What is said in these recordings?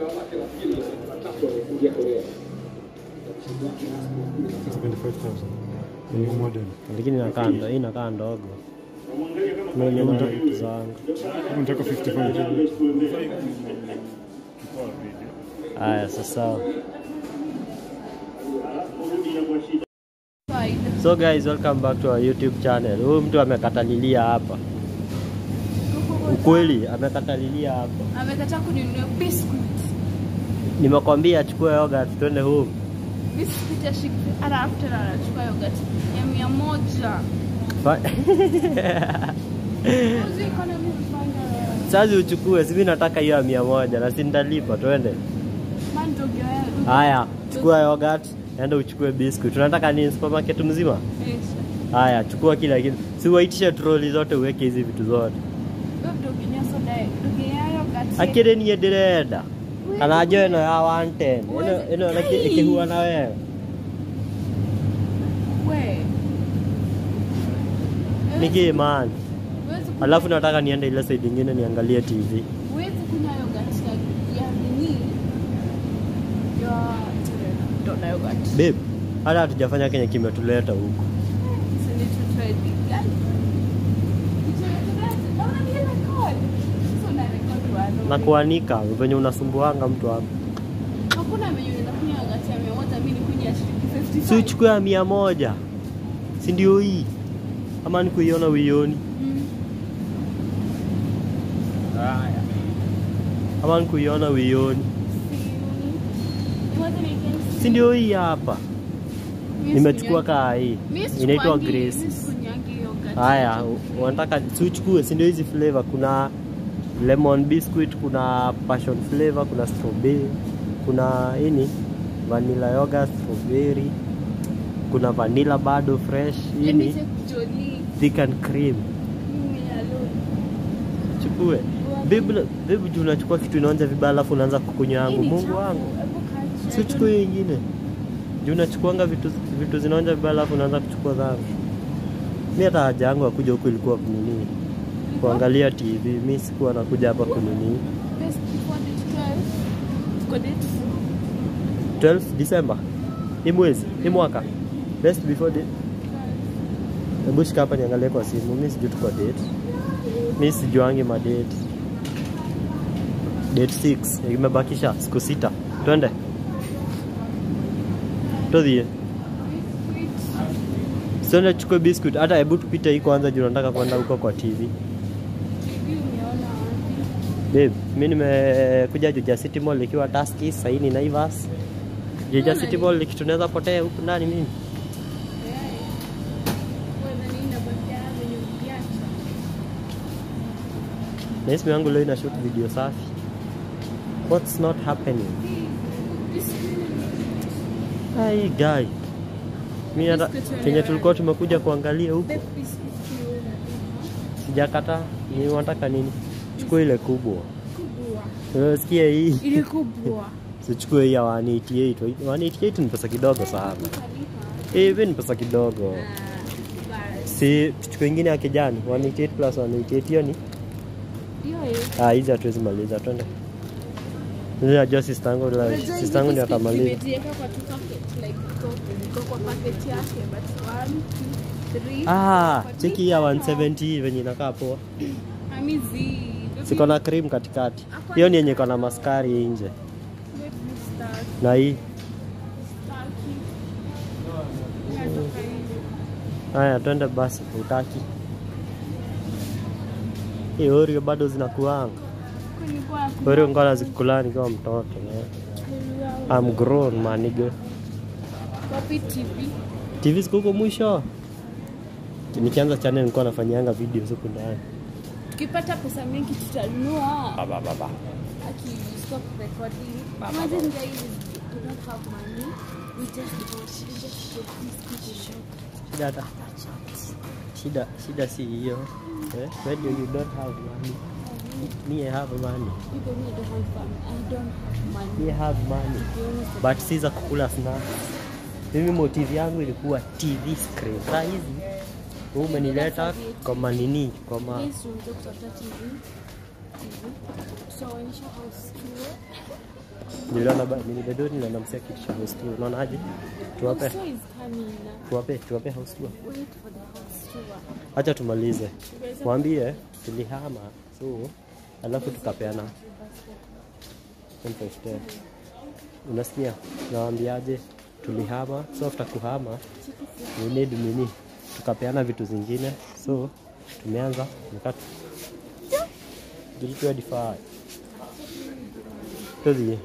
New model. lakini inakaa ndo- hii inakaa ndogo naonyesha vitu zangu Kama Nataka 55 haya sasa so guys welcome back to our youtube channel huyu mtu amekatalilia hapa ukweli amekatalilia hapa amekataa kuninunua biscuit nimekwambia achukue yogurt twende home biscuit ya shik alafu tena anachukua yogurt ya mia moja Fa- Uzi economy mfanya sasa uchukue simi nataka hiyo ya mia moja na si nitalipa twende man dog ya haya chukua yogurt enda uchukue biscuit tunataka nini supermarket mzima haya chukua kila kitu si waitishe troli zote uweke hizi vitu zote doginya soda doginya yogurt akire niä ndä renda kana njo ä no ya 110 ĩno- ĩno ĩki- ĩkĩhuana wega we nä kä man Huwezi ku- alafu nataka niende ile side ingine niangalie tv huwezi kunywa yogurt ya ya nini ya dona yogurt babe hata hatujafanya kenye kimetuleta huku Send it to Freddy. Guys, naona ni ile call. So na record wano. na kuanika venye unasumbuanga mtu wako Hakuna menye unaweza kunywa yogurt ya mia moja, mimi nikunywe ya shilingi 55. si uchukue ya mia moja si ndio hii ama ni kuiona uioni Mm. ama ni kuiona uioni Si- Moja ni against- si ndio hii hapa Mimi nimechukua sikunywangi- kaa hii mimi inaitwa sikunywangi- mimi grace sikunywangi yogurt. haya u- unataka si uchukue si ndio hizi flavor kuna lemon biscuit kuna passion flavor kuna strawberry kuna ini vanilla yogurt strawberry kuna vanilla bado fresh Let me ini take Jolie. thick and cream Mimi alone. chukue bibi bibi juu unachukua kitu inaonja vibaya alafu unaanza kukunywa yangu Hii ni mungu chafu. wangu Hebu kaa si chini. uchukue hiyo ingine juu unachukuanga vitu vitu zinaonja vibaya alafu unaanza kuchukua zangu mi hata haja yangu ya kuja huku ilikuwa kunini kuangalia tv mi sikuwa nakuja hapa kunini Best before date 12. Tuko date 12 December hii mwezi hii mwaka best before date hebu shika hapa niangalie kwa simu mi sijui tuko date mi sijuangi madate date 6 imebakisha siku sita twende todhie siende chukue biscuit hata hebu tupite hii kwanza juu nataka kwenda huko kwa tv Hivi umeona wapi? babe mi nimekuja juja city mall ikiwa taski sahii ni naivas juja city mall ikitunaweza potea huku ndani mimi na isimu yangu leo ina shoot video safi what's not happening ai guy mi hata kenye tulikuwa tumekuja kuangalia huku sijakata ni wanataka nini chukua ile kubwa unasikia hii Ile kubwa. sichukue hii ya 188 188 ni pesa kidogo sana hivi ni pesa kidogo si tuchukue ingine ya kijani 188 plus 188 hiyo ni ah hizi hatuwezi maliza twende Mimi najua sister yangu la sister yangu ndio atamaliza Nimejiweka kwa two packet, like iko- iko kwa packet yake, but one, two, three, ah four, cheki hii ya 170 venye inakaa poa Ami zi. siko na cream katikati hiyo ni yenye iko na maskari nje Wait, start, na hii start. Inatoka hivi. haya twende basi utaki hii Oreo bado zinakuanga Kulikuwa kuna- Oreo ngona zikula nikiwa mtoto ne. I'm grown manigo Wapi TV? TV ziko huko mwisho nikianza channel nilikuwa nafanyianga videos huku ndani tukipata pesa mingi tutanunua Baba, baba. aki stop recording imagine guys do not have money we just bought we just bought this kitchen shop shida hata shida shida si hiyo eh? when you, you don't have money me I have money people me don't have fun I don't have money me I have money to be honest but si za kukula snacks mimi motive yangu ilikuwa TV screen saa hizi wewe umenileta kwa manini kwa ma Guys, tunataka kutafuta TV TV so onyesha house tour Niliona ba nini bedoni niliona msia kitu cha house tour. Unaonaje? Tuwape, So is coming now. tuwape, tuwape house tour. Wait for the house tour. Acha tumalize. Mwambie tulihama so alafu tukapeana 10 Unasikia? Nawaambiaje? Tulihama so after kuhama we need nini? Tukapeana vitu zingine so tumeanza nikatu Did you Tuzi.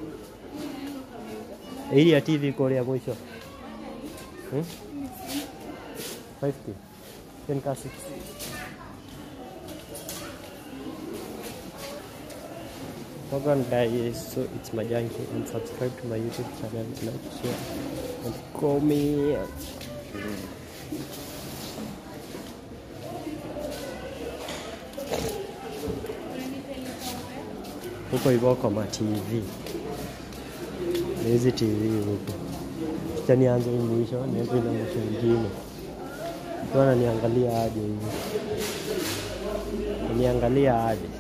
Hii ya TV iko ya mwisho. Hmm? 50. 10 ka 6. Welcome guys, so it's Majanki and subscribe to my YouTube channel, like, share and comment. Huko hivyo kwa ma TV. Ni hizi TV huko. Acha nianze hii mwisho, nianze na mwisho mwingine. Mtu ananiangalia aje hivi. Niangalia aje.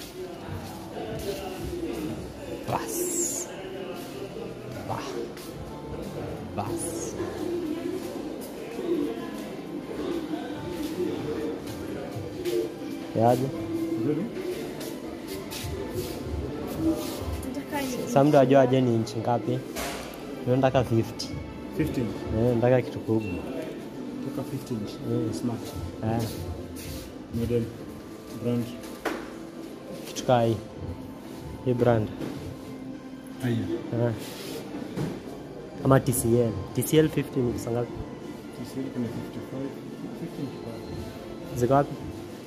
Bas. Bah. Bas. Yaje? Nataka ni Sasa mtu ajua aje ni inchi ngapi? Mimi nataka 50. 15. Eh, nataka kitu kubwa. Toka 15 inch. Mm. Smart. Eh, Model. Brand. kitu kaa hii. Hii brand. Haya. Eh. Ama TCL. TCL 50 ni pesa ngapi? TCL kuna 55. 15 kipato. Ziko wapi?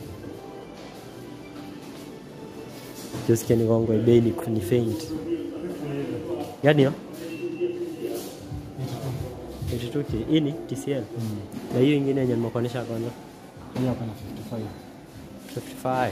Josikia ni gongo bei ni ni faint. Gani hiyo? 82k. Hii ni TCL. Na hiyo ingine yenye nimekuonyesha kwanza. Hii hapa na 55. 55.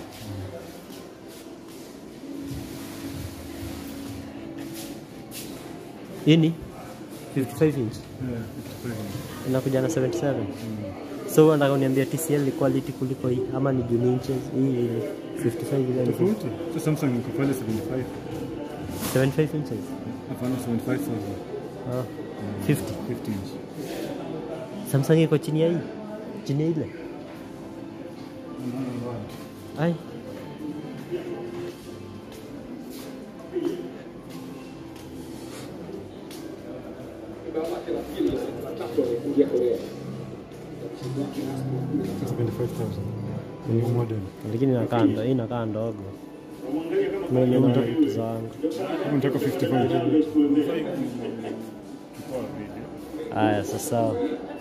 Hii ni 55 inch. Yeah, 55 inch. Inakuja na 77. So unataka uniambia TCL ni quality kuliko hii ama ni juu ni inches? Hii 55 ile ni Tofauti. So Samsung iko pale 75. 75 inches. Hapana 75,000. Ah, 50. 50 inch. Samsung iko chini ya hii. Chini ya ile. Ai. So 75,000. New model. Lakini inakaa ndo, hii inakaa ndogo. Mimi na vitu zangu. Hebu nataka 55. Haya, sasa